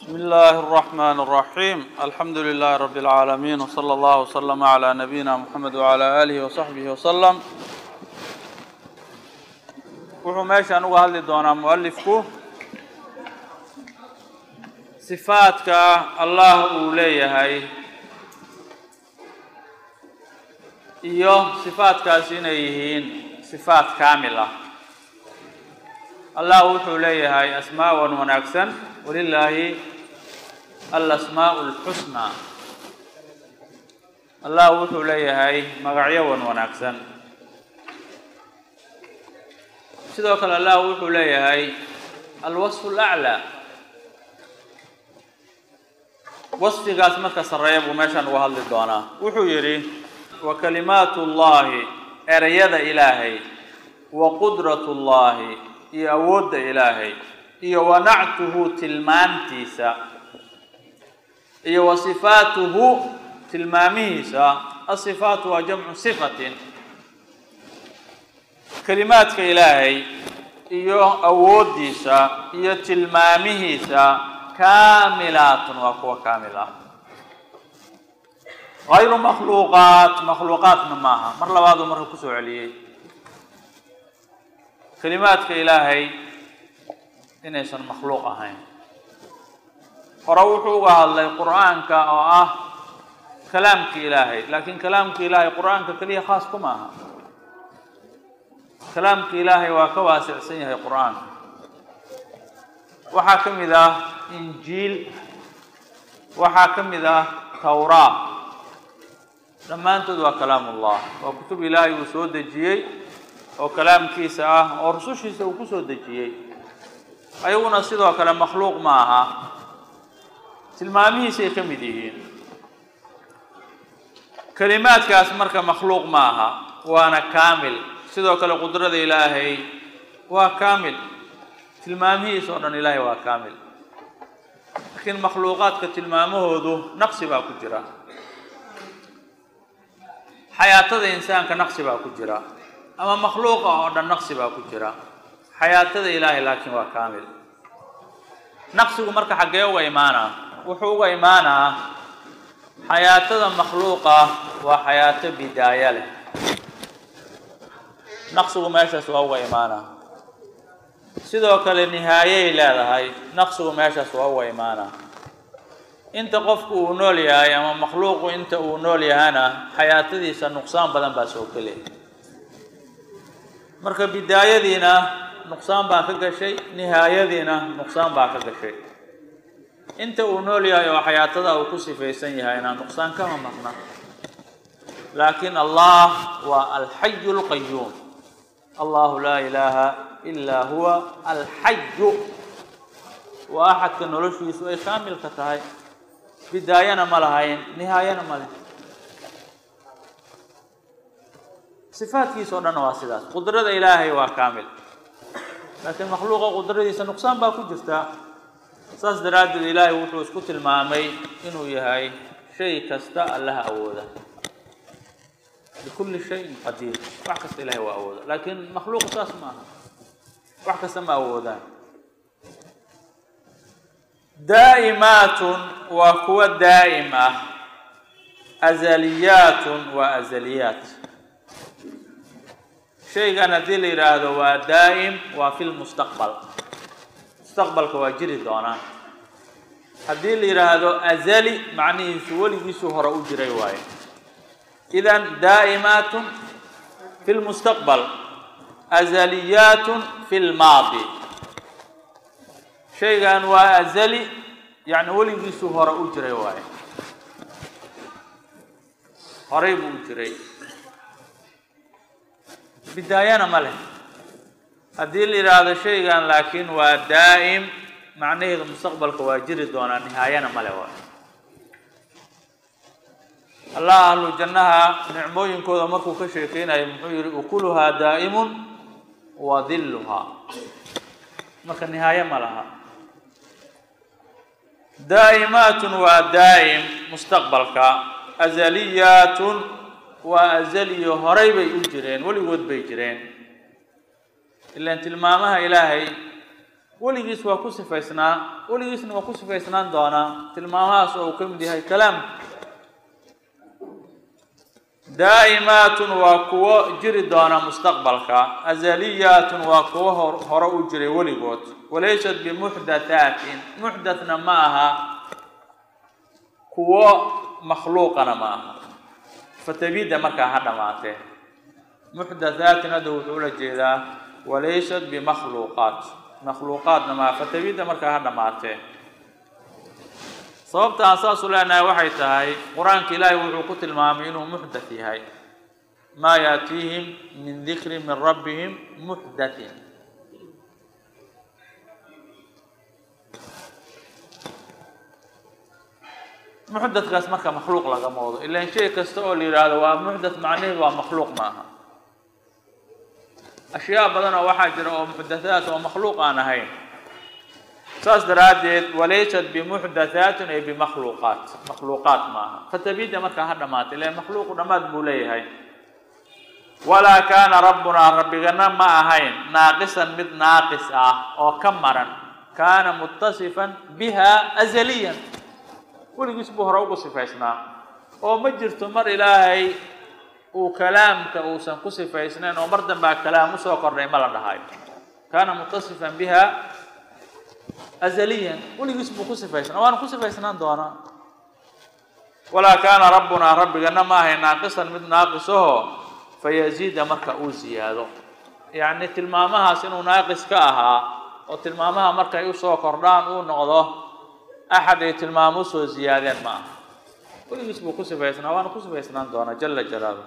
بسم الله الرحمن الرحيم الحمد لله رب العالمين وصلى الله وسلم على نبينا محمد وعلى آله وصحبه وسلم wuxuu meeshaan uga hadli doonaa mualifku sifaadka allah uu leeyahay iyo sifaadkaasi inay yihiin sifaat kaamil ah allah wuxuu leeyahay asmaawan wanaagsan walilaahi alasmaa'u alxusnaa allah wuxuu leeyahay magacyo wan wanaagsan sidoo kale allah wuxuu leeyahay alwasfu alaclaa wasfigaas marka sarreeya buu meeshaan uga hadli doonaa wuxuu yidhi wa kalimaatu llahi ereyada ilaahay wa qudratu llahi iyo awoodda ilaahay iyo wa nactuhu tilmaantiisa iyo wa sifaatuhu tilmaamihiisa asifaatu waa jamcu sifatin kelimaadka ilaahay iyo awooddiisa iyo tilmaamihiisa kaamilaatun waa kuwa kaamil ah hayru makhluuqaat makhluuqaatna maaha mar labaaduu marka kusoo celiyey kelimaadka ilaahay inaysan makhluuq ahayn hore wuxuu uga hadlay qur-aanka oo ah kalaamka ilaahay laakiin kalaamka ilaahay qur-aanka keliya khaas kuma aha kalaamka ilaahay waa ka waasicsan yahay qur-aanka waxaa ka mid ah injiil waxaa ka mid ah tawraa dhammaantood waa kalaam ullah waa kutub ilaahay uu soo dejiyey oo kalaamkiisa ah oo rusushiisa uu ku soo dejiyey ayaguna sidoo kale makhluuq ma aha tilmaamihiisay ka mid yihiin kelimaadkaas marka makhluuq ma aha waana kaamil sidoo kale qudrada ilaahay waa kaamil tilmaamihiisa oo dhan ilaahay waa kaamil laakiin makhluuqaadka tilmaamahoodu naqsi baa ku jira xayaatada insaanka naqsi baa ku jira ama makhluuqa oo dhan naqsi baa ku jira xayaatada ilaahay laakiin waa kaamil naqsigu marka xaggee uga imaanaa wuxuu uga imaanaa xayaatada makhluuqa waa xayaato bidaaya leh naqsigu meeshaas waa uga imaanaa sidoo kale nihaayey leedahay naqsigu meeshaas waa uga imaanaa inta qofku uu nool yahay ama makhluuqu inta uu nool yahana xayaatadiisa nuqsaan badan baa soo gelay marka bidaayadiina nuqsaan baa ka gashay nihaayadiina nuqsaan baa ka gashay inta uu nool yahay oo xayaatada uu ku sifaysan yahayna nuqsaan kama maqna laakiin allah waa alxayu lqayuum allahu laa ilaaha ilaa huwa alxayu waa axadka noloshiisu ay kaamilka tahay bidaayana ma lahayn nihaayana ma leh sifaadkiisa o dhanna waa sidaas qudrada ilaahay waa kaamil laakiin makhluuqa qudradiisa nuqsaan baa ku jirta saas daraaddeed ilaahay wuxuu isku tilmaamay inuu yahay shay kasta allaha awooda bikulli shayin qadiir wax kasta ilahay waa awooda laakiin makhluuq saas ma aha wax kasta ma awoodaan daa'imaatun waa kuwa daa'im ah azaliyaatun waa azaliyaat shaygan haddii la yidhaahdo waa daa'im waa fi lmustaqbal mustaqbalka waa jiri doonaa haddii la yidhaahdo azali macnihiisu weligiisuu hore u jiray waayo idan daa'imaatun fi lmustaqbal azaliyaatun fi lmaadi shaygan waa azali yacni weligiisuu hore u jiray waayo horay buu u jiray bidaayana ma leh haddii la yidhaahdo shaygan laakiin waa daa'im macnaheedu mustaqbalka waa jiri doonaa nihaayana male waayo allah ahlu jannaha nicmooyinkooda markuu ka sheekeynayo muxuu yihi ukuluhaa daa'imun wa dilluhaa marka nihaaye ma laha daa'imaatun waa daa'im mustaqbalka azaliyaatun waa azaliyo horay bay u jireen weligood bay jireen ilaan tilmaamaha ilaahay weligiis waa ku sifaysnaa weligiisna waa ku sifaysnaan doonaa tilmaamahaas oo uu ka mid yahay kalaamka daa'imaatun waa kuwo jiri doona mustaqbalka azaliyaatun waa kuwo hor hore u jiray weligood walaysat bimuxdathaatin muxdathna ma aha kuwo makhluuqana ma aha fatabida markaa ha dhamaatee muxdathaatin hadda wuxuu ula jeedaa walaysat bimakhluuqaat makhluuqaadna maa fatabida markaa ha dhamaatee sababta aan saas u leenahay waxay tahay qur-aanka ilaahay wuxuu ku tilmaamay inuu muxdath yahay maa yaatiihim min dikri min rabbihim muxdathin muxdathkaas marka makhluuq lagama wado ilaan shay kasta oo la yidhaahdo waa muxdath macnaheedu waa makhluuq maaha ashyaa badan oo waxaa jira oo muxdathaat oo makhluuq aan ahayn saas daraaddeed walaysat bimuxdathaatin ay bimakhluuqaat makhluuqaat maaha fatabida markaa ha dhamaatay ilaan makhluuqu dhammaad buu leeyahay walaa kaana rabbunaa rabbigana ma ahayn naaqisan mid naaqis ah oo ka maran kaana mutasifan biha azaliyan weligiis buu hore ugu sifaysnaa oo ma jirto mar ilaahay uu kalaamka uusan ku sifaysnayn oo mar dambaa kalaam usoo kordhay ma la dhahayo kaana mutasifan biha azaliyan weligiis buu ku sifaysnaa waana ku sifaysnaan doonaa walaa kaana rabbunaa rabbigana ma ahay naaqisan mid naaqisaho fayaziida marka uu ziyaado yacni tilmaamahaas inuu naaqis ka ahaa oo tilmaamaha markay usoo kordhaan uu noqdo axad ay tilmaamo usoo ziyaadeen ma aha weligiis buu ku sifaysnaa waana ku sifaysnaan doonaa jala jalaaluh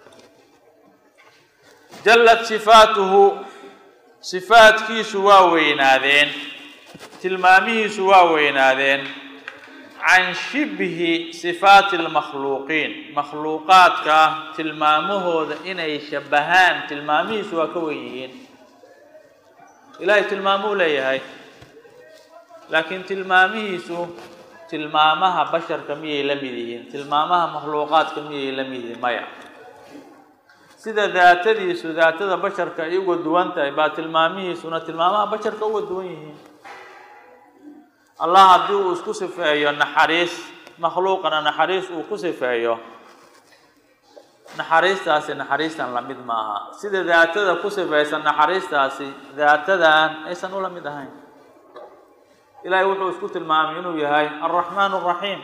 jallat sifaatuhu sifaadkiisu waa weynaadeen tilmaamihiisu waa weynaadeen can shibhi sifaati lmakhluuqiin makhluuqaadka tilmaamahooda inay shabahaan tilmaamihiisu waa ka wen yihiin ilaahay tilmaamuu leeyahay laakiin tilmaamihiisu tilmaamaha basharka miyay la mid yihiin tilmaamaha makhluuqaadka miyay la mid yihiin maya sida daatadiisu daatada basharka ay uga duwan tahay baa tilmaamihiisuna tilmaamaha basharka uga duwan yihiin allah haddii uu isku sifeeyo naxariis makhluuqana naxariis uu ku sifeeyo naxariistaasi naxariistan lamid ma aha sida daatada ku sifaysan naxariistaasi daatadan aysan ula mid ahayn ilaahay wuxuu isku tilmaamay inuu yahay alraxmaan alraxiim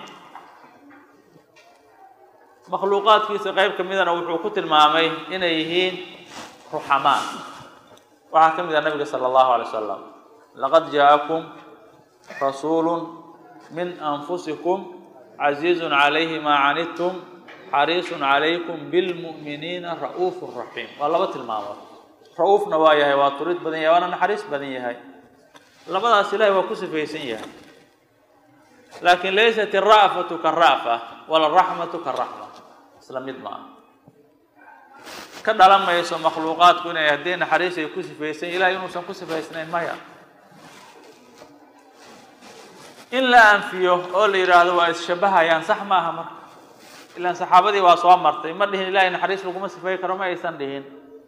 makhluuqaadkiisa qeyb ka midana wuxuu ku tilmaamay inay yihiin ruxamaan waxaa ka mid ah nabiga sala allahu alay wasalam laqad jaakum rasuulu min anfusikum casiizun calayhi maa canidtum xariisun calaykum bilmu'miniina ra'uufu raxiim waa laba tilmaamood ra-uufna waa yahay waa turid badan yahay waana naxariis badan yahay labadaas ilahay waa ku sifaysan yahay laakiin laysat ira'fatu kara'fa wala raxmatu karaxma isla mid ma aha ka dhalan mayso makhluuqaadku inay haddii naxariis ay ku sifaysan ilahay inuusan ku sifaysnayn maya in la anfiyo oo la yidhaahdo waa isshabahayaan sax ma aha marka ilaan saxaabadii waa soo martay ma dhihin ilahay naxariis laguma sifay karo ma aysan dhihin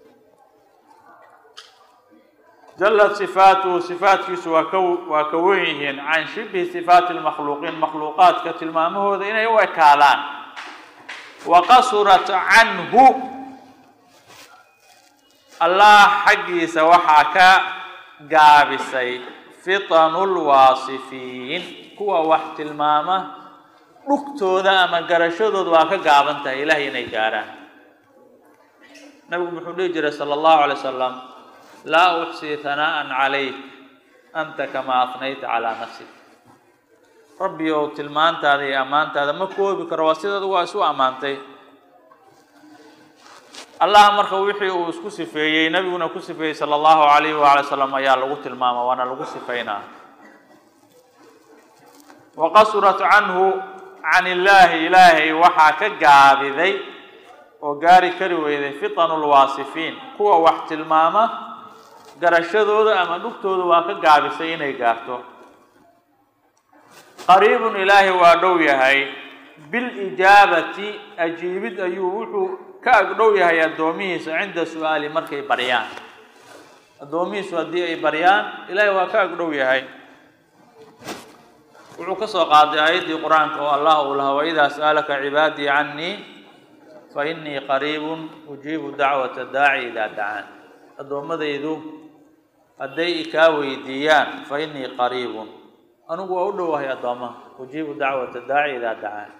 jallat sifaatuhu sifaatkiisu waa ka waa ka wen yihiin can shibhi sifaati lmakhluuqiin makhluuqaadka tilmaamahooda inay u ekaadaan wa qasurat canhu allah xaggiisa waxaa ka gaabisay fitanu lwaasifiin kuwa wax tilmaama dhugtooda ama garashadooda waa ka gaaban tahay ilahay inay gaarhaan nabigu muxuu dhihi jiray sala allahu alay wasalam laa uxsii hanaa'an calayk anta kamaa afnayta calaa nafsik rabbi ow tilmaantaada iyo ammaantaada ma koobi karo waa sidaad waa isu ammaantay allah marka wixii uu isku sifeeyey nabiguna ku sifeeyey sala allahu alayhi waala salam ayaa lagu tilmaama waana lagu sifaynaa wa qasurat canhu can illaahi ilaahay waxaa ka gaabiday oo gaari kari weyday fitanu lwaasifiin kuwa wax tilmaama garashadooda ama dhugtooda waa ka gaabisay inay gaarto qariibun ilaahay waa dhow yahay bilijaabati ajiibid ayuu wuxuu ka agdhow yahay addoomihiisa cinda su-aali markay baryaan addoomihiisu haddii ay baryaan ilaahay waa ka agdhow yahay wuxuu ka soo qaaday aayaddii qur-aanka oo allah uu lahaa waidaa sa'alaka cibaadii cannii fa innii qariibun ujiibu dacwata daaci idaa dacaan addoommadaydu hadday ikaa weydiiyaan fa innii qariibun anigu waa u dhowahay addoommaha ujiibu dacwata daaci idaa dacaan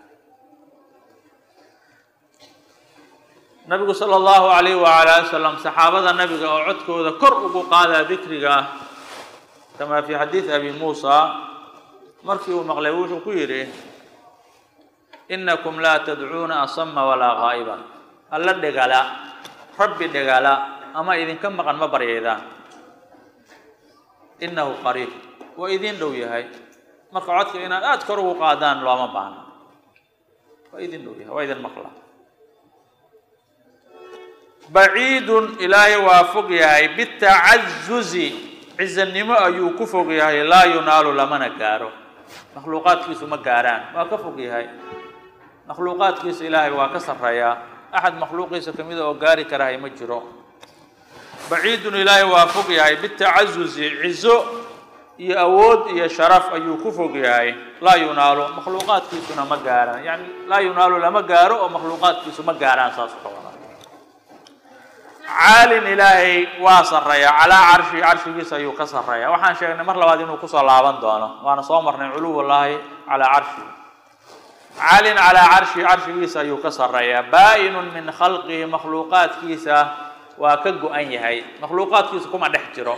nabigu sala allahu alayh wala ali wasalam saxaabada nabiga oo codkooda kor ugu qaadaa dikriga ah kamaa fi xadiidi abi muusa markii uu maqlay wuxuu ku yidhi inakum laa tadcuuna asama walaa gaa'iban alla dhegala rabbi dhegala ama idinka maqan ma baryaydaan innahu qariib waa idiin dhow yahay marka codka inaad aada kor ugu qaadaan looma baahno waa idin dhow yahay waa idin maqla baciidun ilaahay waa fog yahay bitacazuzi cizanimo ayuu ku fog yahay laa yunaalu lamana gaaro makhluuqaadkiisu ma gaaraan waa ka fog yahay makhluuqaadkiisa ilaahay waa ka sarreeyaa axad makhluuqiisa ka mida oo gaari karahay ma jiro baciidun ilaahay waa fog yahay bitacazuzi cizo iyo awood iyo sharaf ayuu ku fog yahay laa yunaalu makhluuqaadkiisuna ma gaaraan yani laa yunaalu lama gaaro oo makhluuqaadkiisu ma gaaraan saas ka wada caalin ilaahay waa sarreeya calaa carshi carshigiisa ayuu ka sarreeya waxaan sheegnay mar labaad inuu kusoo laaban doono waana soo marnay culuwullaahi calaa carshi caalin calaa carshi carshigiisa ayuu ka sarreeya baa-inun min khalqihi makhluuqaadkiisa waa ka go-an yahay makhluuqaadkiisa kuma dhex jiro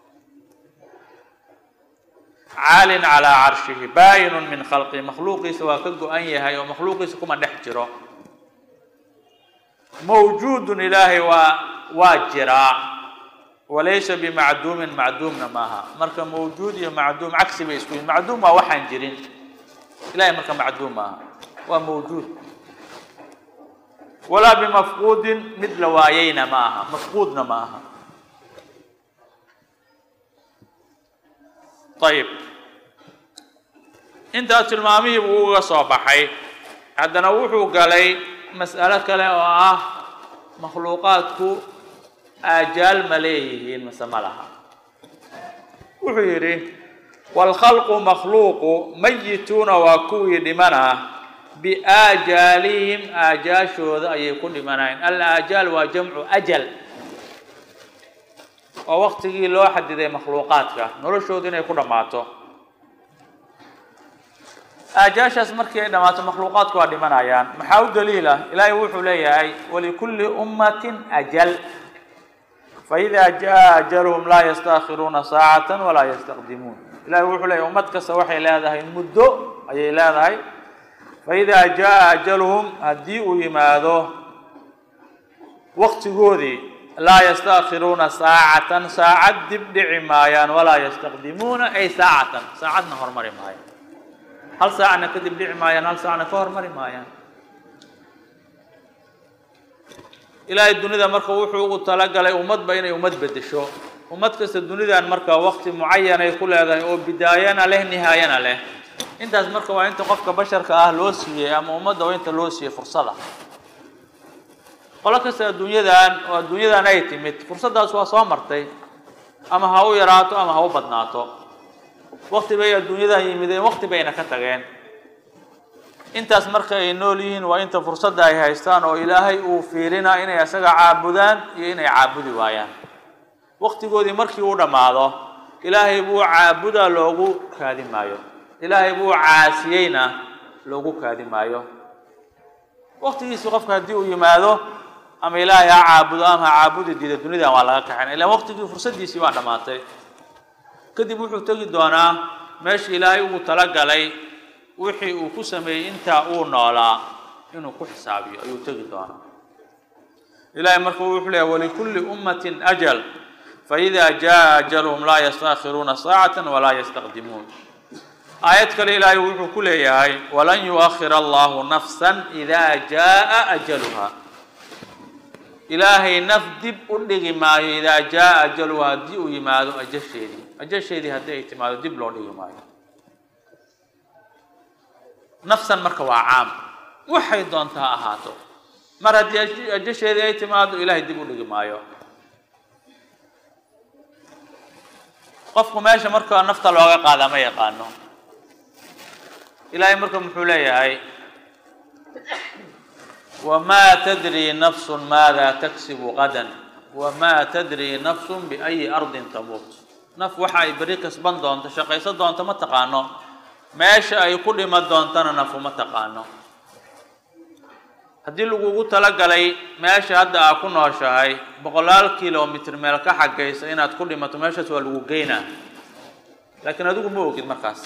caalin calaa carshihi baa-inun min khalqihi makhluuqiisa waa ka go-an yahay oo makhluuqiisa kuma dhex jiro mawjuudun ilaahay waa waa jiraa walaysa bimacduumin macduumna maaha marka mawjuud iyo macduum cagsi bay isku yihin macduum waa waxaan jirin ilahay marka macduum maaha waa mawjuud walaa bimafquudin mid la waayeyna ma aha mafquudna ma aha ayib intaas tilmaamihii buu uga soo baxay haddana wuxuu galay mas'alo kale oo ah makhluuqaadku aajaal ma leeyihiin mase ma laha wuxuu yidhi waalkhalqu makhluuqu mayituuna waa kuwii dhimana biaajaalihim aajaashooda ayay ku dhimanayeen al aajaal waa jamcu ajal waa waktigii loo xadiday makhluuqaadka noloshooda inay ku dhammaato aajaashaas markii ay dhammaato makhluuqaadku waa dhimanayaan maxaa u daliila ilaahay wuxuu leeyahay walikulli ummatin ajal faida jaa ajaluhum laa yastaakhiruuna saacatan walaa yastaqdimuun ilahay wuxuu leeyahay ummad kasta waxay leedahay muddo ayay leedahay faida jaa ajaluhum haddii uu yimaado waktigoodii laa yastaakhiruuna saacatan saacad dib dhici maayaan walaa yastaqdimuuna ay saacatan saacadna hormari maayaan hal saacna kadib dhici maayaan hal saacna ka hormari maayaan ilaahay dunida marka wuxuu ugu talagalay ummadba inay ummad bedesho ummad kasta dunidan marka wakti mucayanay ku leedahay oo bidaayana leh nihaayana leh intaas marka waa inta qofka basharka ah loo siiyey ama ummadda waa inta loo siiyey fursada qolo kasta adduunyadan oo adduunyadan ay timid fursaddaas waa soo martay ama ha u yaraato ama ha u badnaato wakti bay adduunyadan yimideen wakti bayna ka tageen intaas marka ay nool yihiin waa inta fursadda ay haystaan oo ilaahay uu fiirinaa inay isaga caabudaan iyo inay caabudi waayaan waktigoodii markii uu dhammaado ilaahay buu caabuda loogu kaadi maayo ilaahay buu caasiyeyna loogu kaadi maayo waktigiisi qofka haddii uu yimaado ama ilaahay ha caabudo ama ha caabudi diida dunidan waa laga kaxayn ilaan waktigii fursaddiisii waa dhammaatay kadib wuxuu tegi doonaa meeshii ilaahay ugu talagalay wixii uu ku sameeyey intaa uu noolaa inuu ku xisaabiyo ayuu tegi doonaa ilahay marka wuxuu leeyahy walikulli ummatin ajal faida jaa ajaluhum laa yastaakhiruuna saacatan walaa yastaqdimuun aayad kale ilaahay wuxuu ku leeyahay walan yuakhir allahu nafsan idaa jaa ajaluha ilaahay naf dib u dhigi maayo idaa jaa ajaluha haddii uu yimaado ajasheedii ajasheedii haddii ay timaado dib loo dhigi maayo nafsan marka waa caam waxay doonta ha ahaato mar haddii ajasheedii ay timaado ilaahay dib u dhigi maayo qofku meesha marka nafta looga qaadaa ma yaqaano ilaahay marka muxuu leeyahay wamaa tadri nafsun maada taksibu qadan wamaa tadri nafsun biayi ardin tamuut naf waxa ay beri kasban doonto shaqaysan doonto ma taqaano meesha ay ku dhima doontana nafu ma taqaano haddii lagugu talagalay meesha hadda aa ku nooshahay boqolaal kilomitr meel ka xagaysa inaad ku dhimato meeshaas waa lagu geynaa laakiin adigu ma ogid markaas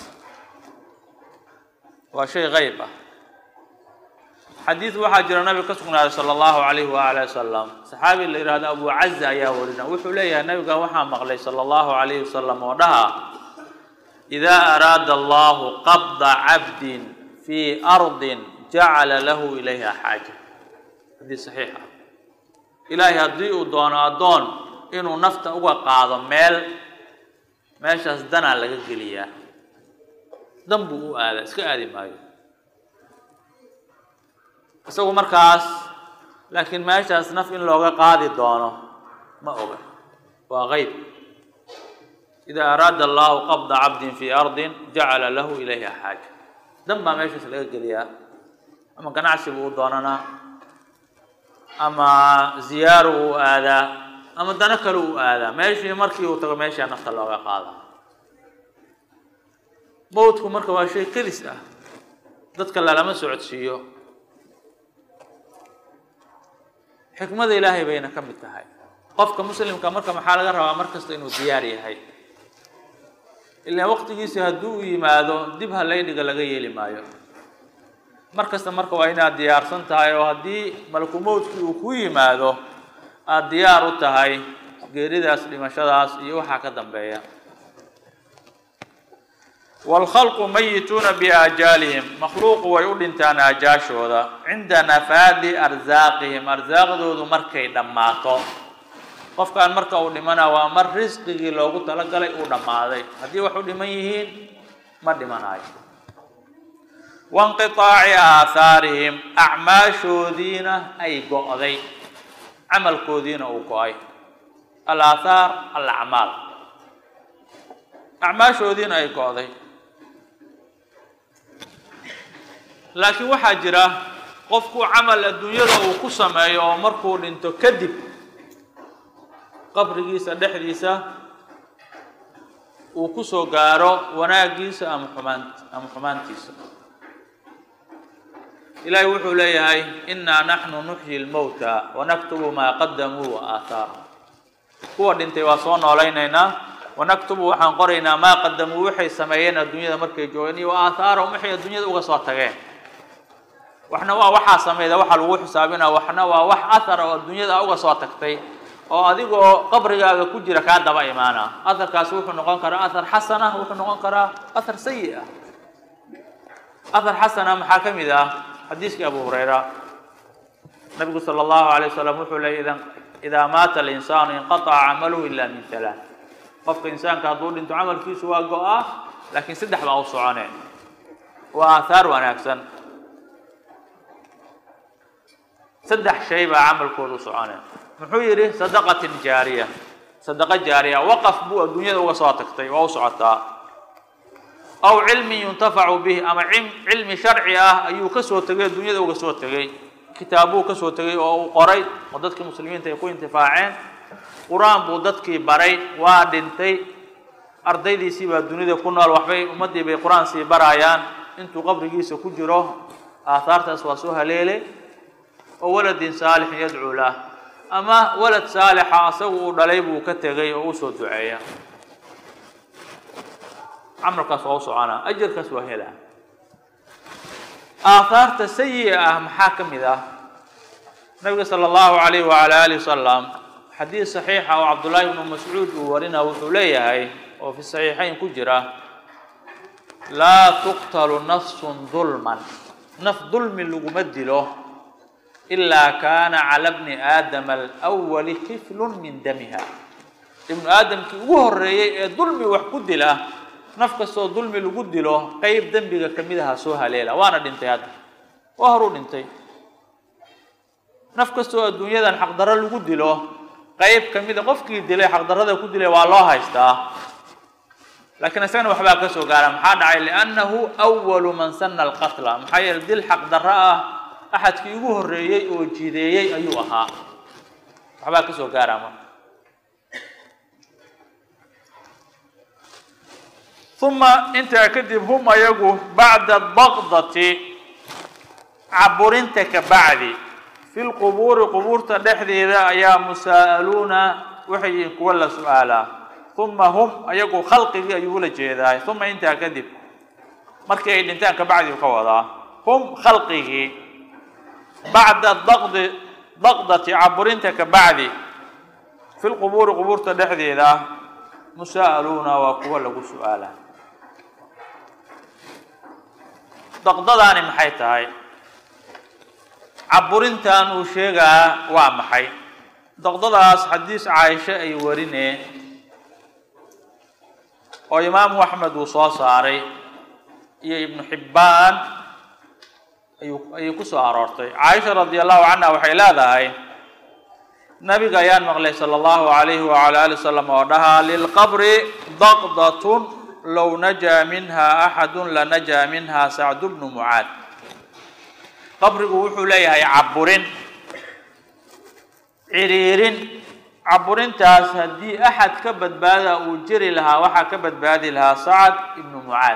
waa shay qayb ah xadiid waxaa jira nabiga ka sugnaaday sala allahu calayhi waali wasalam saxaabi la yihahdo abu caza ayaa warina wuxuu leeyahay nabiga waxaa maqlay sala allahu calayhi wasalam oo dhaha idaa araada allahu qabda cabdin fii ardin jacala lahu ilayha xaaja xadiid saxiix ah ilaahay haddii uu doono addoon inuu nafta uga qaado meel meeshaas danaa laga geliyaa dan buu u aadaa iska aadi maayo isagu markaas laakiin meeshaas naf in looga qaadi doono ma oga waa qeyb idaa araada allahu qabda cabdin fii ardin jacala lahu ilayha xaaja dan baa meeshaas laga geliyaa ama ganacsi buu u doonanaa ama ziyaaro uu aadaa ama dano kale uu aadaa meeshii markii uu tago meeshaa nafta looga qaadaa mawdku marka waa shay kedis ah dadka lalama socodsiiyo xikmada ilaahay bayna ka mid tahay qofka muslimka marka maxaa laga rabaa mar kasta inuu diyaar yahay ilaa waqtigiisi hadduu u yimaado dib halaydhiga laga yeeli maayo mar kasta marka waa inaad diyaarsan tahay oo haddii malku mawdkii uu ku yimaado aada diyaar u tahay geeridaas dhimashadaas iyo waxaa ka dambeeya waalkhalqu mayituuna biaajaalihim makhluuqu way u dhintaan aajaashooda cinda nafaadi arsaaqihim arsaaqdoodu markay dhammaato qofkaan marka uu dhimana waa mar risqigii loogu talagalay uu dhammaaday haddii wax u dhiman yihiin ma dhimanayo wainqiaaci aahaarihim acmaashoodiina ay go'day camalkoodiina uu go-ay alaahaar alacmaal acmaashoodiina ay go'day laakiin waxaa jira qofku camal adduunyada uu ku sameeyo oo markuu dhinto kadib qabrigiisa dhexdiisa uu kusoo gaaro wanaagiisa ama xumaan ama xumaantiisa ilaahay wuxuu leeyahay innaa naxnu nuxyi lmowta wanaktubu maa qadamuu wa aathaarahum kuwa dhintay waa soo noolaynaynaa wanaktubu waxaan qoraynaa maa qadamuu waxay sameeyeen adduunyada markay joogeen iyo wa aathaarahum waxay adduunyada uga soo tageen waxna waa waxaa samayda waxaa lagu xisaabinaa waxna waa wax athara oo adduunyada uga soo tagtay oo adigoo qabrigaaga ku jira kaa daba imaana atharkaasi wuxuu noqon karaa athar xasana wuxuu noqon karaa athar sayi ah athar xasana maxaa ka mid ah xadiiskii abu hurayra nabigu sala allahu alay wasalam wuxuu leeyay idan idaa maata alinsaanu inqataca camaluhu ila min halaa qofka insaanka hadduu dhinto camalkiisu waa go-ah laakiin saddex baa u socone waa aathaar wanaagsan saddex shay baa camalkooda u socone muxuu yidhi sadaqatin jaariya sadaqa jaariya waqaf buu adduunyada uga soo tagtay waa u socotaa aw cilmin yuntafacu bih ama cilmi sharci ah ayuu kasoo tegay adduunyada uga soo tegay kitaabuu kasoo tegay oo uu qoray oo dadkii muslimiinta ay ku intifaaceen qur-aan buu dadkii baray waa dhintay ardaydiisii baa dunida ku nool waxbay ummaddii bay qur-aan sii barayaan intuu qabrigiisa ku jiro aathaartaas waa soo haleelay oo waladin saalixin yadcuu lah ama walad saalixa asagu uu dhalay buu ka tegay oo usoo duceeya camalkaas waa u soconaa ajarkaas waa helaa aathaarta sayi ah maxaa ka mid ah nabiga sala allahu alayh wala alih wasalam xadiid saxiixa oo cabdullaahi ibnu mascuud uu warina wuxuu leeyahay oo fi saxiixayn ku jira laa tuqtalu nafsun dulman naf dulmi laguma dilo ilaa kaana cala bni aadama alwali kiflun min damiha ibnu aadamkii ugu horeeyey ee dulmi wax ku dila naf kastoo dulmi lagu dilo qeyb dembiga kamid aha soo haleela waana dhintay hadda waa horuu dhintay naf kastoo adduunyadan xaqdarro lagu dilo qeyb kamida qofkii dilay xaqdarrada ku dilay waa loo haystaa laakiin isagana waxbaa ka soo gaara maxaa dhacay liannahu awalu man sana alqatla maxaa yeele dil xaq darro ah axadkii ugu horreeyey oo jideeyey ayuu ahaa waxbaa ka soo gaara marka uma intaa kadib hum ayagu bacda daqdati caburinta ka bacdi fi lqubuuri qubuurta dhexdeeda ayaa musaa'aluuna waxay yihiin kuwa la su-aalaa uma hum ayagu khalqigii ayuu ula jeedaay uma intaa kadib markii ay dhintaan ka bacdi ka wadaa hum khalqigii bacda daqdi daqdati caburinta ka bacdi fi lqubuuri qubuurta dhexdeeda musaa'aluuna waa kuwa lagu su-aalaa daqdadaani maxay tahay caburintan uu sheegaa waa maxay daqdadaas xadiis caaisho ay warineen oo imaamu axmed uu soo saaray iyo ibnu xibbaan ayuu ayay ku soo aroortay caaisha radi allahu canha waxay leedahay nabiga ayaan maqlay sala allahu alayhi wala ali wasalam oo dhahaa lilqabri daqdatun low najaa minha axadu lanajaa minha sacdu bnu mucaad qabrigu wuxuu leeyahay caburin ciriirin caburintaas haddii axad ka badbaada uu jiri lahaa waxaa ka badbaadi lahaa sacad ibnu mucaad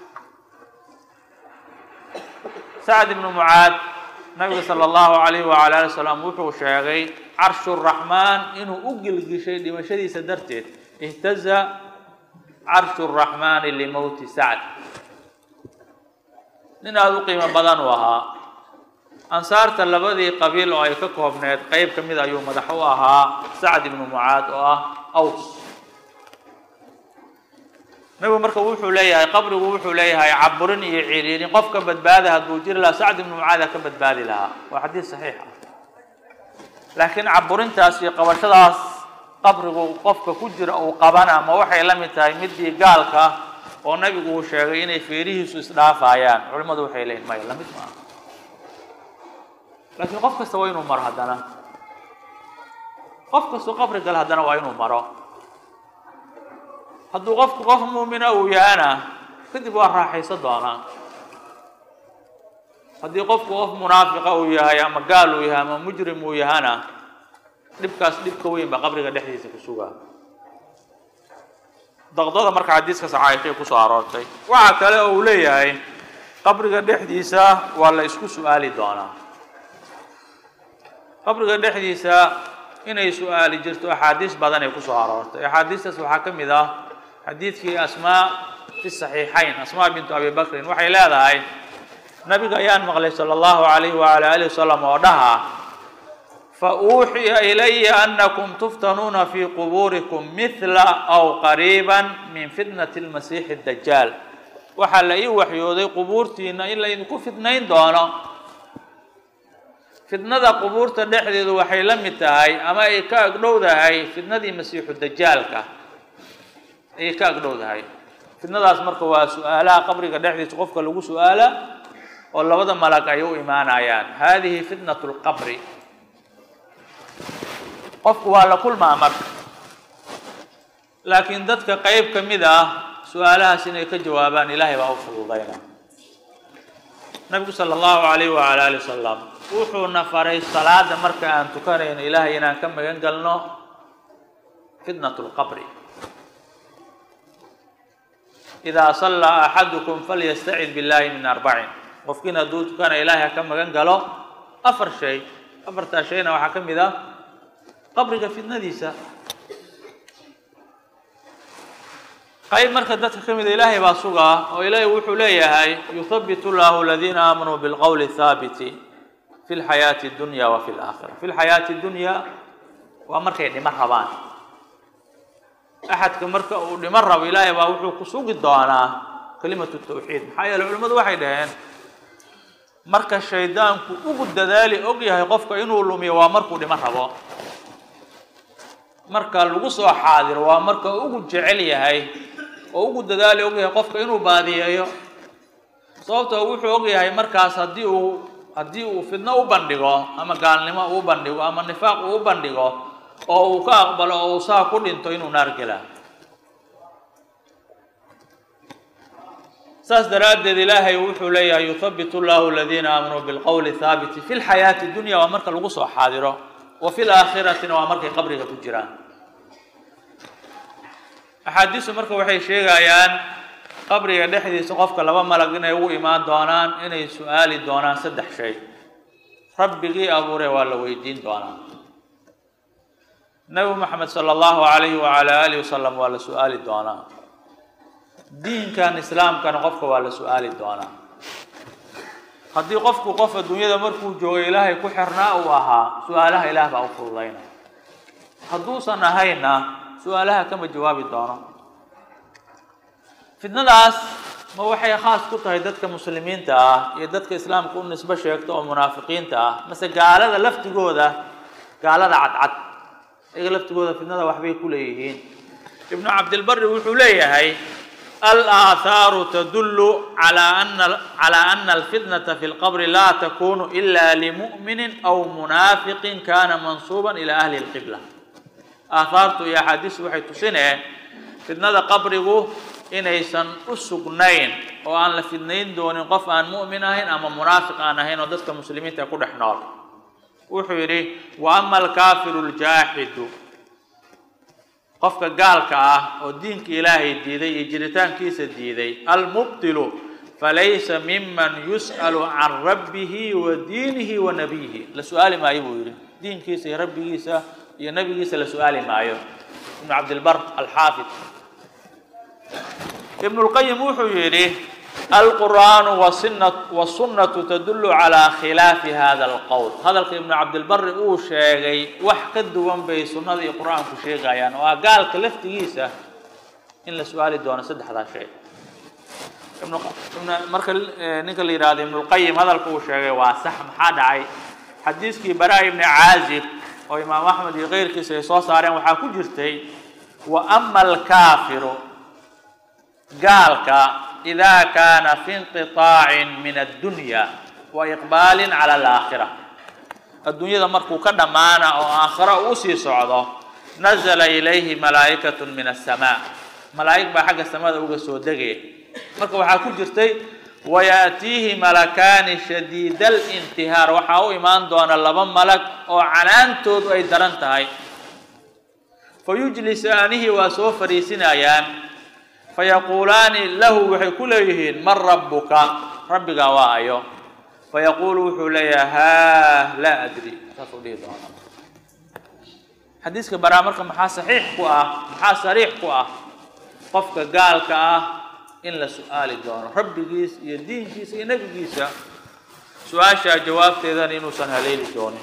sacad ibnu mucaad nabiga sala allahu alayhi wala ali wasalam wuxuu sheegay carshu raxmaan inuu u gilgishay dhimashadiisa darteed ihtaza carshu raxmaani limowti sacd nin aada u qiimo badan uu ahaa ansaarta labadii qabiil oo ay ka koobneed qeyb ka mid ayuu madax u ahaa sacd ibnu mucaad oo ah aws nabigu marka wuxuu leeyahay qabrigu wuxuu leeyahay caburin iyo ciriirin qof ka badbaada hadduu jiri lahaa sacd ibnu mucaada ka badbaadi lahaa waa xadiis saxiix ah laakiin caburintaas iyo qabashadaas qabrigu qofka ku jira uu qabana ma waxay la mid tahay midii gaalka oo nabigu uu sheegay inay feerihiisu isdhaafayaan culimmadu waxay leeyihin maya lamid maaha laakiin qof kasta waa inuu maro haddana qof kastoo qabri gale haddana waa inuu maro hadduu qofku qof muumina uu yahana kadib waa raaxaysan doonaa haddii qofku qof munaafiqa uu yahay ama gaal uu yahay ama mujrim uu yahana dhibkaas dhibka weyn baa qabriga dhexdiisa ku sugaa daqdada marka xadiiskaas caaishay kusoo aroortay waxaa kale oo uu leeyahay qabriga dhexdiisa waa la isku su-aali doonaa qabriga dhexdiisa inay su-aali jirto axaadiis badan ay kusoo aroortay axaadiistaas waxaa ka mid ah xadiidkii asmaa fi saxiixayn asmaa bintu abi bakrin waxay leedahay nabiga ayaan maqlay sala allahu alayhi waala alihi wasalam oo dhaha fa uuxiya ilaya anakum tuftanuuna fii qubuurikum mithla aw qariiban min fitnati lmasiixi dajaal waxaa la ii waxyooday qubuurtiina in laydinku fitnayn doono fitnada qubuurta dhexdeedu waxay la mid tahay ama ay ka agdhowdahay fitnadii masiixu dajaalka ayay ka agdhowdahay fitnadaas marka waa su-aalaha qabriga dhexdiisa qofka lagu su-aala oo labada malag ay u imaanayaan hadihi fitnat lqabri qofku waa la kulmaa marka laakiin dadka qeyb ka mid ah su-aalahaas inay ka jawaabaan ilaahay baa u fududayna nabigu sala allahu alayh waala ali wasalam wuxuuna faray salaada marka aan tukanayno ilaahay inaan ka magan galno fitnat lqabri idaa sallaa axadukum falyastacid billahi min arbacin qofkiin hadduu tukana ilaahay ha ka magan galo afar shay afartaa shayna waxaa ka mid ah qabriga fitnadiisa qayb marka dadka ka mida ilaahay baa sugaa oo ilaahay wuxuu leeyahay yuthabitu llahu aladiina aamanuu bilqowli thaabiti fi lxayaati dunya wa fi laakhira fi lxayaati dunya waa markay dhimo rabaan axadka marka uu dhimo rabo ilaahay baa wuxuu ku sugi doonaa kalimatu tawxiid maxaa yeele culimmadu waxay dhaheen marka shaydaanku ugu dadaali og yahay qofka inuu lumiyo waa markuu dhimo rabo marka lagu soo xaadiro waa marka ugu jecel yahay oo ugu dadaali og yahay qofka inuu baadiyeeyo sababtoo wuxuu og yahay markaas haddii uu haddii uu fidno u bandhigo ama gaalnimo uu bandhigo ama nifaaq uu u bandhigo oo uu ka aqbalo oo uu saa ku dhinto inuu naar gelaa saas daraaddeed ilaahay wuxuu leeyahay yuthabitu llahu aladiina aamanuu bilqowli thaabiti fi lxayaati dunya waa marka lagu soo xaadiro wa fi laakhiratina waa markay qabriga ku jiraan axaadiistu marka waxay sheegayaan qabriga dhexdiisa qofka laba malag inay ugu imaan doonaan inay su-aali doonaan saddex shay rabbigii abuure waa la weydiin doonaa nebi moxamed sala allahu alayhi wacala alihi wasalam waa la su-aali doonaa diinkan islaamkana qofka waa la su-aali doonaa haddii qofku qof adduunyada markuu joogo ilaahay ku xirnaa uu ahaa su-aalaha ilaah baa u fududayna hadduusan ahayna su-aalaha kama jawaabi doono fitnadaas ma waxay khaas ku tahay dadka muslimiinta ah iyo dadka islaamka u nisbo sheegta oo munaafiqiinta ah mase gaalada laftigooda gaalada cadcad iyaga laftigooda fitnada waxbay ku leeyihiin ibnu cabdilbari wuxuu leeyahay alaathaaru tadullu calaa ana calaa ana alfitnata fi lqabri laa takunu ila limu'minin aw munaafiqin kana mansuuban ila ahli lqibla aathaartu iyo axaadiistu waxay tusineen fitnada qabrigu inaysan u sugnayn oo aan la fidnayn doonin qof aan mu'min ahayn ama munaafiq aan ahayn oo dadka muslimiinta ku dhex nool wuxuu yidhi wa ama alkaafiru ljaaxidu qofka gaalka ah oo diinka ilaahay diiday iyo jiritaankiisa diiday almubtilu falaysa miman yus'alu can rabbihi wa diinihi wa nabiyihi la su-aali maayo buu yidhi diinkiisa iyo rabbigiisa iyo nabigiisa la su-aali maayo ibnu cabdilbar alxaafid ibnu lqayim wuxuu yidhi alqur'aanu wasunnatu tadullu calaa khilaafi hada alqowl hadalka ibnu cabdilbari uu sheegay wax ka duwan bay sunnada iyo qur-aanku sheegayaan oo ah gaalka laftigiisa in la su-aali doono saddexdaa shay marka ninka la yihahdo ibnulqayim hadalka uu sheegay waa sax maxaa dhacay xadiiskii bara ibni caazib oo imaam axmed iyo keyrkiisa ay soo saareen waxaa ku jirtay wa ama alkaafiru gaalka ida kaana fi inqiطaacin min addunya wa iqbaalin cala alaakhira adduunyada markuu ka dhammaana oo aakhiro uu sii socdo nazla ilayhi malaa'ikatu min aلsamaa malaa'ig baa xagga samada uga soo degaya marka waxaa ku jirtay wayaأtiihi malakaani shadiida اlintihaar waxaa u imaan doona laba malag oo canaantoodu ay daran tahay fayujlisaanihi waa soo fariisinayaan fayaquulaani lahu waxay ku leeyihiin man rabbuka rabbigaa waa ayo fayaquulu wuxuu leeyahay haa laa adri saasuu dhihi doona xadiiska baraa marka maxaa saxiix ku ah maxaa sariix ku ah qofka gaalka ah in la su-aali doono rabbigiis iyo diinkiisa iyo nebigiisa su-aashaa jawaabteedana inuusan haleeli doonin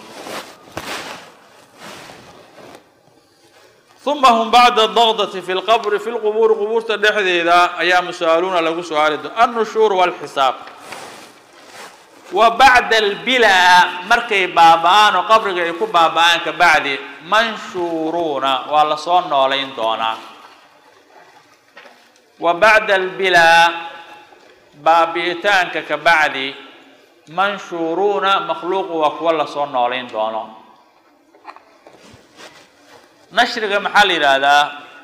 uma hum bacda daqdati fi lqabri fi lqubuuri qubuurta dhexdeeda ayaa musa-aluuna lagu su-aali doona annushuur walxisaab wa bacda albilaa markay baaba-aan oo qabriga ay ku baaba-aan kabacdi manshuuruuna waa lasoo noolayn doonaa wa bacda albilaa baabi'itaanka kabacdi manshuuruuna makhluuqu waa kuwa lasoo noolayn doono nashriga maxaa la yidhaahdaa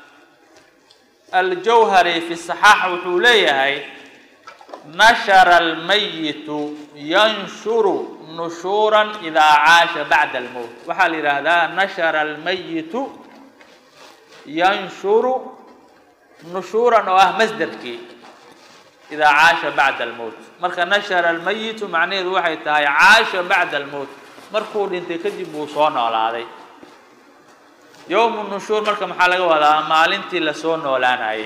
aljawhari fi saxaax wuxuu leeyahay nashara almayitu yanshuru nushuuran idaa caasha bacda almowt waxaa la yidhaahdaa nashara almayitu yanshuru nushuuran oo ah masderkii idaa caasha bacda almowt marka nashara almayitu macnaheedu waxay tahay caasha bacda almowt markuu dhintay kadib buu soo noolaaday yowmu nushuur marka maxaa laga wadaa maalintii lasoo noolaanayay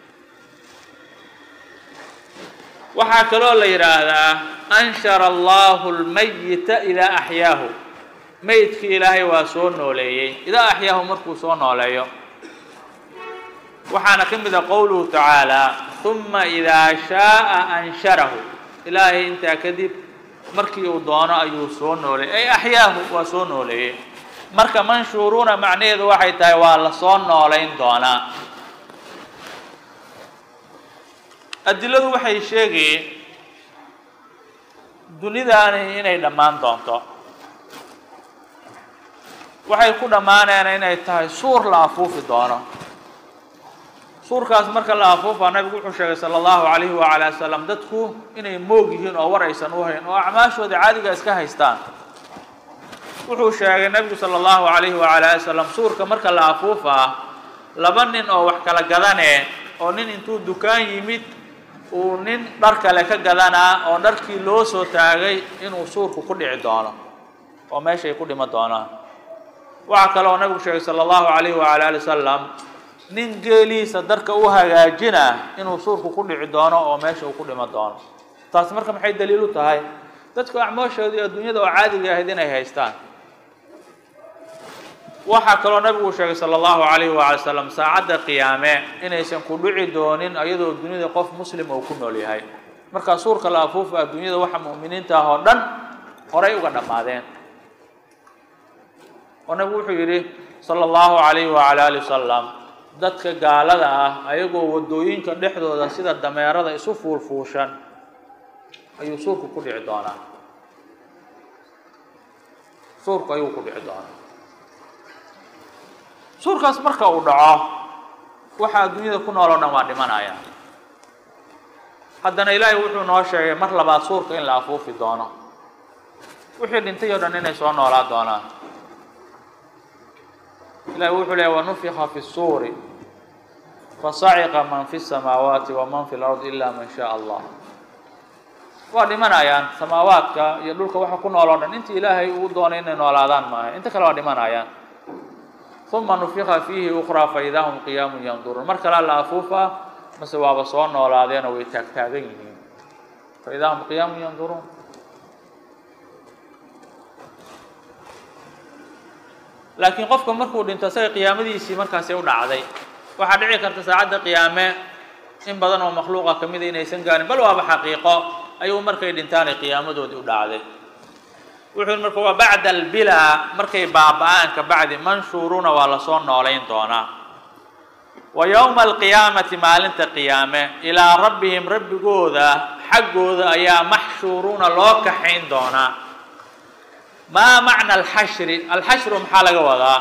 waxaa kaloo la yidhaahdaa anshara allahu lmayita idaa axyaahu meydkii ilaahay waa soo nooleeyey idaa axyaahu markuu soo nooleeyo waxaana ka mid a qowluhu tacaala uma idaa shaaa ansharahu ilaahay intaa kadib markii uu doono ayuu soo nooleeyey ay axyaahu waa soo nooleeyey marka manshuuruuna macnaheedu waxay tahay waa lasoo noolayn doonaa adiladu waxay sheegayeen dunidaani inay dhammaan doonto waxay ku dhammaaneen inay tahay suur la afuufi doono suurkaas marka la afuufaa nabigu wuxuu sheegay sala allahu calayhi wacala wasalam dadku inay moog yihiin oo war aysan u hayn oo acmaashooda caadiga iska haystaan wuxuu sheegay nabigu sala allahu calayhi wacala ali wasalam suurka marka la afuufaa laba nin oo wax kala gadanee oo nin intuu dukaan yimid uu nin dhar kale ka gadanaa oo dharkii loo soo taagay inuu suurku ku dhici doono oo meeshay ku dhima doonaan waxaa kale oo nabigu sheegay sala allahu calayhi wacala ali wasalam nin geeliisa darka u hagaajina inuu suurku ku dhici doono oo meesha uu ku dhima doono taasi marka maxay daliil u tahay dadku acmooshoodii adduunyada oo caadiga ahayd inay haystaan waxaa kaloo nabigu sheegay sala allahu calayhi waala salam saacadda qiyaame inaysan ku dhici doonin iyadoo duniyada qof muslim uu ku nool yahay markaa suurka la afuufa adduunyada waxa mu'miniinta ah oo dhan horay uga dhammaadeen oo nabigu wuxuu yidhi sala allahu calayhi wacala ali wasalam dadka gaalada ah ayagoo waddooyinka dhexdooda sida dameerada isu fuulfuushan ayuu suurku ku dhici doonaa suurku ayuu ku dhici doonaa suurkaas marka uu dhaco waxa adduunyada ku nool oo dhan waa dhimanaya haddana ilaahay wuxuu noo sheegay mar labaad suurka in la afuufi doono wixii dhintay oo dhan inay soo noolaa doonaan ilahi wuxuu leeya wanufika fi الsuuri fasaciqa man fi الsamaawaati waman fi اlard ila man shaء allah waa dhimanayaan samaawaadka iyo dhulka waxa ku nool oo dhan intii ilaahay uu doonay inay noolaadaan maaha inta kale waa dhimanayaan uma nufika fiihi ukraa faida hum qiyaamu yanduruun mar kalea la afuufaa mase waaba soo noolaadeenoo way taagtaagan yihiin faida hum qiyaamu yanduruun laakiin qofka markuu dhinto isaga qiyaamadiisii markaasi u dhacday waxaa dhici karta saacadda qiyaame in badan oo makhluuqa ka mida inaysan gaarin bal waaba xaqiiqo ayuu markay dhintaanay qiyaamadoodii u dhacday wuxuu yidhi marka waa bacda albilaa markay baaba-aan ka bacdi manshuuruuna waa lasoo noolayn doonaa wa yowma alqiyaamati maalinta qiyaame ilaa rabbihim rabbigooda xaggooda ayaa maxshuuruuna loo kaxayn doonaa maa macna alxashri alxashru maxaa laga wadaa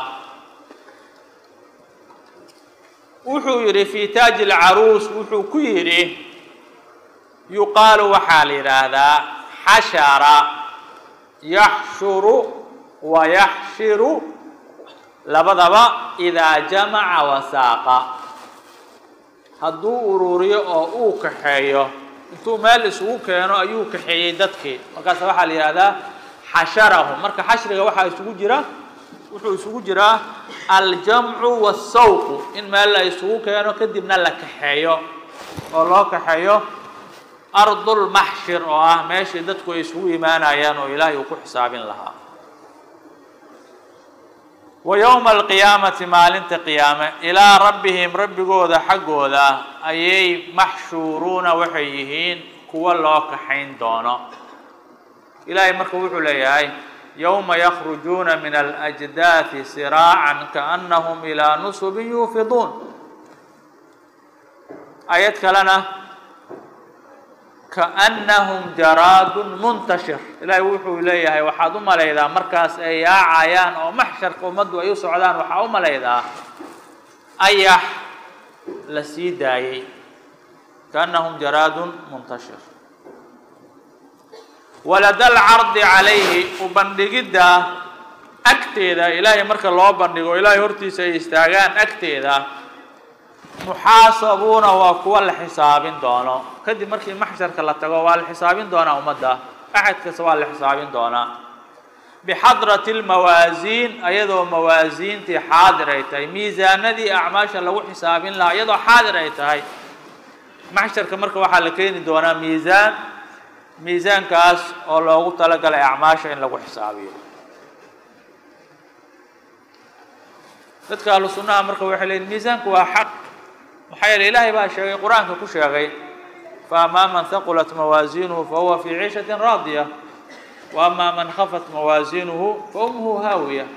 wuxuu yidhi fii taaji alcaruus wuxuu ku yidhi yuqaalu waxaa la yidhaahdaa xashara yaxshuru wa yaxshiru labadaba idaa jamaca wasaaqa hadduu ururiyo oo uu kaxeeyo intuu meel isugu keeno ayuu kaxeeyey dadkii markaasa waxaa la yidhahdaa xasharahum marka xashriga waxaa isugu jira wuxuu isugu jiraa aljamcu waasawqu in meel la isugu keeno kadibna la kaxeeyo oo loo kaxeeyo ardulmaxshir oo ah meeshii dadku ay isugu imaanayaan oo ilaahay uu ku xisaabin lahaa wa yowma alqiyaamati maalinta qiyaame ilaa rabbihim rabbigooda xaggooda ayay maxshuuruuna waxay yihiin kuwa loo kaxayn doono ilaahay marka wuxuu leeyahay yowma yakhrujuuna min alأjdaaثi siraacan kaأnahum ilaa nusubin yuufiduun ayad kalena kaأnahum jaraadun muntashir ilaahay wuxuu leeyahay waxaad u malaydaa markaas ay yaacayaan oo maxsharka ummaddu ay u socdaan waxaa u malaydaa ayax la sii daayey kaأnahum jaraadun muntashir walada alcardi calayhi u bandhigidda agteeda ilaahay marka loo bandhigo ilaahay hortiisa ay istaagaan agteeda muxaasabuuna waa kuwa la xisaabin doono kadib markii maxsharka la tago waa la xisaabin doonaa ummadda axad kasta waa la xisaabin doonaa bixadrati lmawaasiin ayadoo mawaasiintii xaadir ay tahay miisaanadii acmaasha lagu xisaabin lahaa iyadoo xaadir ay tahay maxsharka marka waxaa la keeni doonaa miisaan miisaankaas oo loogu talagalay acmaasha in lagu xisaabiyo dadka ahlu sunnaha marka waxay leeyiin miisaanku waa xaq maxaa yeele ilaahay baa sheegay qur-aanka ku sheegay faamaa man haqulat mawaasiinuhu fahuwa fii ciishatin raadiya wa amaa man khafat mawaasiinuhu fa ummuhu haawiya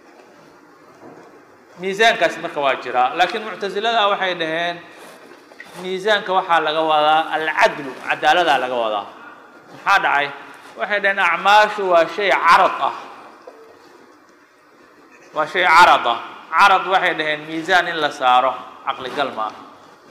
miisaankaas marka waa jiraa laakiin muctasilada waxay dhaheen miisaanka waxaa laga wadaa alcadlu cadaaladaa laga wadaa maxaa dhacay waxay dhaheen acmaashu waa shay carad ah waa shay carad ah carad waxay dhaheen miisaan in la saaro caqligal ma ah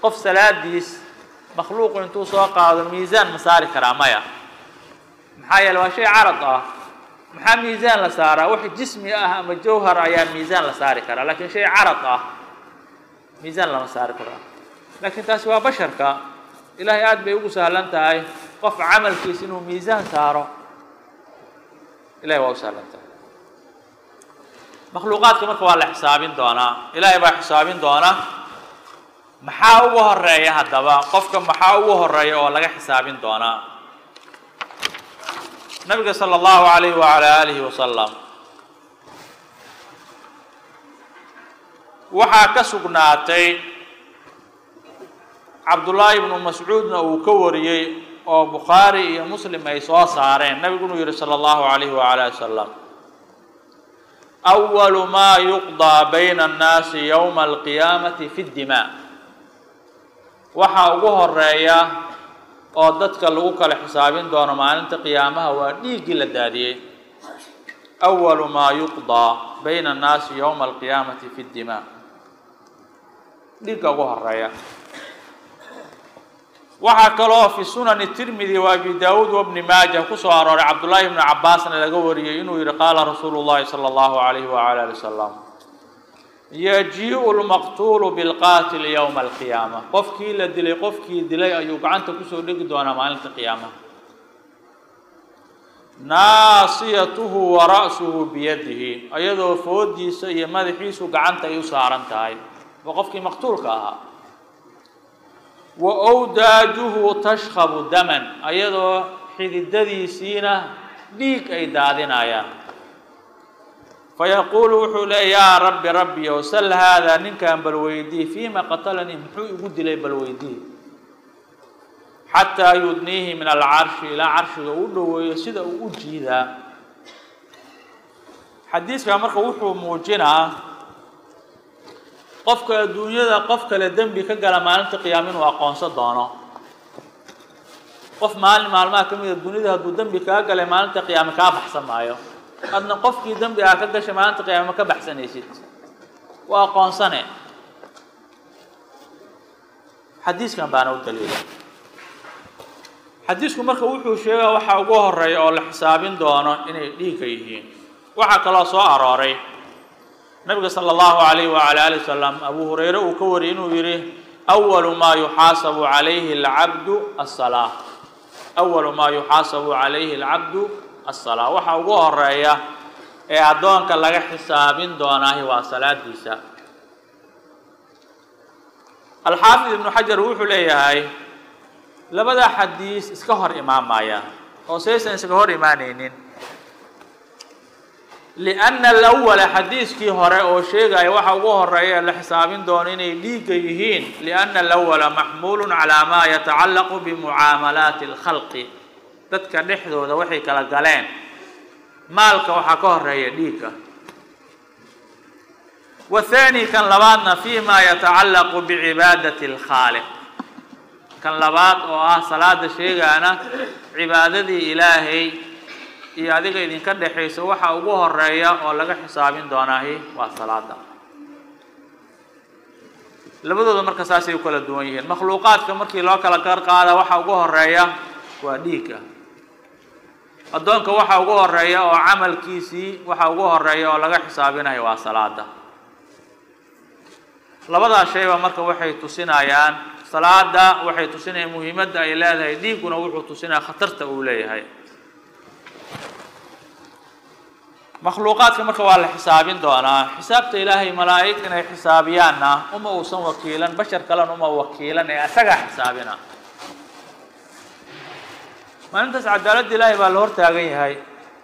qof salaadiis makhluuqu intuu soo qaado miisaan ma saari karaa maya maxaa yeele waa shay carad ah maxaa miisaan la saaraa wax jismi ah ama jawhar ayaa miisaan la saari karaa laakiin shay carad ah miisaan lama saari karaa laakiin taasi waa basharka ilaahay aada bay ugu sahlan tahay qof camalkiis inuu miisaan saaro ilahay waa u sahlan tahay makhluuqaadka marka waa la xisaabin doonaa ilaahay baa xisaabin doona maxaa ugu horeeya haddaba qofka maxaa ugu horeeya oo laga xisaabin doonaa nabiga salى اllahu alayh wala alihi wasalam waxaa ka sugnaatay cabdullaahi ibnu mascuudna uu ka wariyey oo bukhaari iyo muslim ay soo saareen nabigu inuu yihi salى اllahu alayh wala ali wasalam أwalu ma yuqضىa bayna الnaasi ywma alqiyaamati fi اdima waxaa ugu horeeya oo dadka lagu kala xisaabin doono maalinta qiyaamaha waa dhiiggii la daadiyey أwalu maa yuqضىa bayna الnaasi ywma alqiyaamati fi اdima dhiigga ugu horeeya waxaa kaloo fi sunani tirmidi wa abi daawuud wabni maaja kusoo arooray cabdullaahi bni cabaasna laga wariyey inuu yihi qaala rasuulu llahi salى اllahu alayh wala ali wasalam yajiiءu lmaqtuulu bilqaatili ywma alqiyaama qofkii la dilay qofkii dilay ayuu gacanta kusoo dhegi doonaa maalinta qiyaamaha naasiyatuhu wa ra'suhu biyadihi ayadoo foodiisa iyo madaxiisu gacanta ay u saaran tahay waa qofkii maqtuulka ahaa wa wdaajuhu tashkabu daman ayadoo xididadiisiina dhiig ay daadinayaan fayaquulu wuxuu leey yaa rabbi rabbiyow sal haadaa ninkan balweydii fiima qatalanii muxuu igu dilay balweydii xataa yudniihi min alcarshi ilaa carshiga u dhoweeyo sida uu u jiidaa xadiiskaa marka wuxuu muujinaa qofka adduunyada qof kale dembi ka gala maalinta qiyaama inuu aqoonsan doono qof maalin maalmaha ka mida dunida hadduu dembi kaa galay maalinta qiyaame kaa baxsan maayo adna qofkii dembi aa ka gashay maalinta qiyaame ma ka baxsanaysid waa aqoonsane xadiiskan baana u daliila xadiisku marka wuxuu sheegaa waxaa ugu horeeya oo la xisaabin doono inay dhiigga yihiin waxaa kaloo soo arooray nabiga salى اllahu alayh wala ali wasalam abu hurayre uu ka wariyay inuu yihi awalu maa yuxaasabu calayhi alcabdu asalaa awalu maa yuxaasabu calayhi alcabdu asalaa waxaa ugu horeeya ee addoonka laga xisaabin doonaahi waa salaadiisa alxaafid ibnu xajar wuxuu leeyahay labada xadiis iska hor imaamaya oo saysan iskaga hor imaanaynin lianna alawala xadiiskii hore oo sheegaya waxa ugu horeeya la xisaabin doono inay dhiigga yihiin lianna alawala maxmuulun calaa maa yatacallaqu bimucaamalaati alkhalqi dadka dhexdooda waxay kala galeen maalka waxaa ka horeeya dhiigga wathani kan labaadna fi ma yatacallaqu bicibaadati alkhaaliq kan labaad oo ah salaada sheegaana cibaadadii ilaahay iyo adiga idinka dhexaysa waxa ugu horeeya oo laga xisaabin doonaahi waa salaada labadooda marka saasay u kala duwan yihiin makhluuqaadka markii loo kala gar qaada waxa ugu horeeya waa dhiigga addoonka waxa ugu horeeya oo camalkiisii waxa ugu horeeya oo laga xisaabinayo waa salaada labadaas shayba marka waxay tusinayaan salaada waxay tusinayaan muhiimadda ay leedahay dhiigguna wuxuu tusinaya khatarta uu leeyahay makhluuqaadka marka waa la xisaabin doonaa xisaabta ilaahay malaa'ig inay xisaabiyaanna uma uusan wakiilan bashar kalena uma wakiilan ee asagaa xisaabina maalintaas cadaaladda ilaahay baa la hor taagan yahay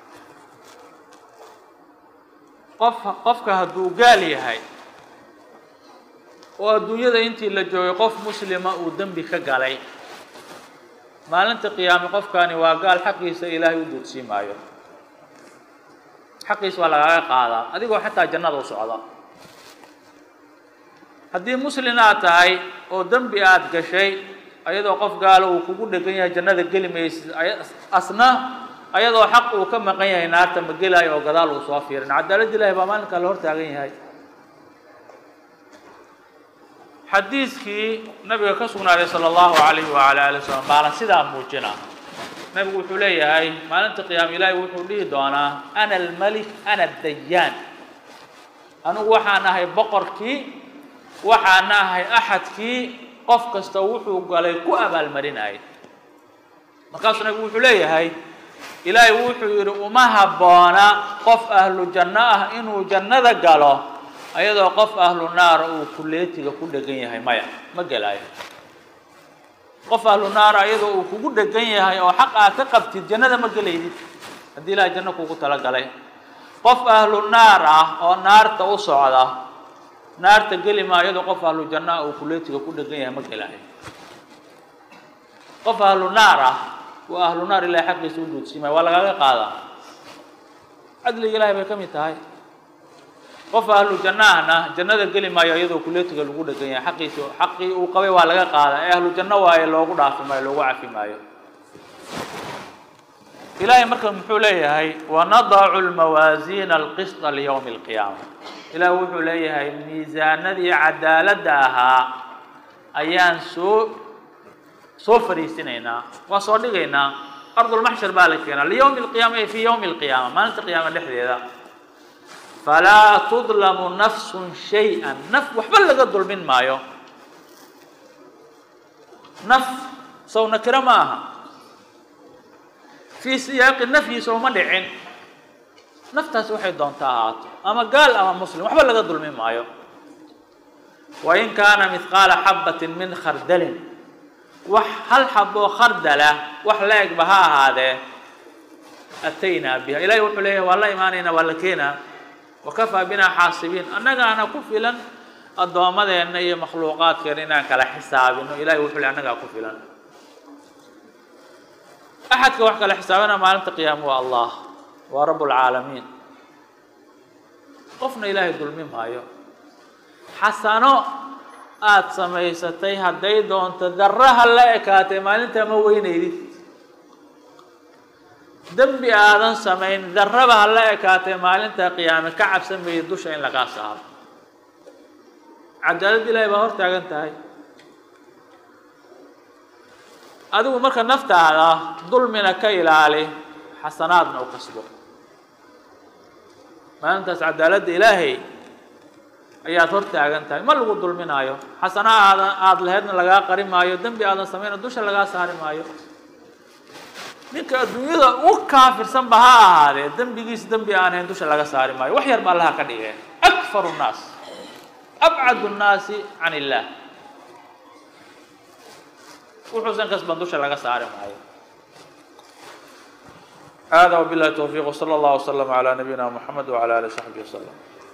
qof qofka hadduu gaal yahay oo adduunyada intii la joogay qof muslima uu dembi ka galay maalinta qiyaame qofkani waa gaal xaqiisa ilaahay u duudsii maayo xaqiis waa lagaaga qaadaa adigoo xataa jannada u socda haddii muslin aad tahay oo dembi aada gashay ayadoo qof gaalo uu kugu dhegan yahay jannada geli maysid asna ayadoo xaq uu ka maqan yahay naarta ma gelaayo oo gadaal uu soo fiirin cadaaladda ilahi baa maalinkaa la hor taagan yahay xadiidkii nabiga ka sugnaaday sala allahu calayhi wacala ali wasalam baana sidaa muujina nabigu wuxuu leeyahay maalinta qiyaama ilaahi wuxuu dhihi doonaa ana almalik ana addayaan anigu waxaan ahay boqorkii waxaan ahay axadkii qof kasta wuxuu galay ku abaalmarinayay markaasuu nabigu wuxuu leeyahay ilaahay wuxuu yidhi uma habboona qof ahlu janno ah inuu jannada galo ayadoo qof ahlu naara uu kuleetiga ku dhegan yahay maya ma gelaayo qof ahlu naara ayadoo uu kugu dhegan yahay oo xaq aad ka qabtid jannada ma gelaydid haddii ilaahay janno kugu talagalay qof ahlu naar ah oo naarta u socda naarta geli maa iyadoo qof ahlu janno ah uu kuleetiga ku dhegan yahay ma gelaayo qof ahlu naar ah waa ahlu naar ilahay xaqiisa u duudsiimaya waa lagaaga qaadaa cadliga ilahay bay ka mid tahay qof ahlu jannaahna jannada geli maayo iyadoo kuleetiga lagu dhegan yahay xaqiisa xaqii uu qabay waa laga qaadaa ee ahlu janno waaye loogu dhaafi maayo loogu cafi maayo ilahay marka muxuu leeyahay wanadacu lmawaasiina alqisطa liyowmi اlqiyaama ilahi wuxuu leeyahay miisaanadii cadaaladda ahaa ayaan soo soo fariisinaynaa waa soo dhigaynaa ardulmaxshar baa la keenaa liyowmi اlqiyaama ay fii yowmi اlqiyaama maalinta qiyaama dhexdeeda falaa tudlamu nafsun shay-an naf waxba laga dulmin maayo naf sow nakiro ma aha fii siyaaqi nafyi sowma dhicin naftaasi waxay doontaa ahaato ama gaal ama muslim waxba laga dulmin maayo wain kaana mihqaala xabatin min khardalin wax hal xaboo khardala wax la egba ha ahaadee ataynaa biha ilahi wuxuu leeyahay waa la imaanaynaa waa la keenaa wakafaa binaa xaasibiin annagaana ku filan addoommadeenna iyo makhluuqaadkeena inaan kala xisaabino ilahay wuxuu le annagaa ku filan axadka wax kala xisaabina maalinta qiyaama waa allah waa rabb lcaalamiin qofna ilaahay dulmi maayo xasano aada samaysatay hadday doonto darraha la ekaatay maalintaa ma weynaydid dembi aadan samayn darraba ha la ekaatay maalintaa qiyaame ka cabsan mayid dusha in lagaa saaro cadaalad ilaahay baa hor taagan tahay adigu marka naftaada dulmina ka ilaali xasanaadna u kasbo maalintaas cadaaladda ilaahay ayaad hor taagan tahay ma lagu dulminaayo xasana aadan aada lahaydna lagaa qari maayo dembi aadan samayna dusha lagaa saari maayo ninka adduunyada u kaafirsanba ha ahaadee dembigiis dembi aan hayn dusha laga saari maayo wax yar ba allaha ka dhigeen akfaru nnaas abcadu nnaasi can illaah wuxuusan kasban dusha laga saari maayo hada wabillahi towfiiq wsala allah wslama calaa nabiyina muxamed wcala alih saxbi waslem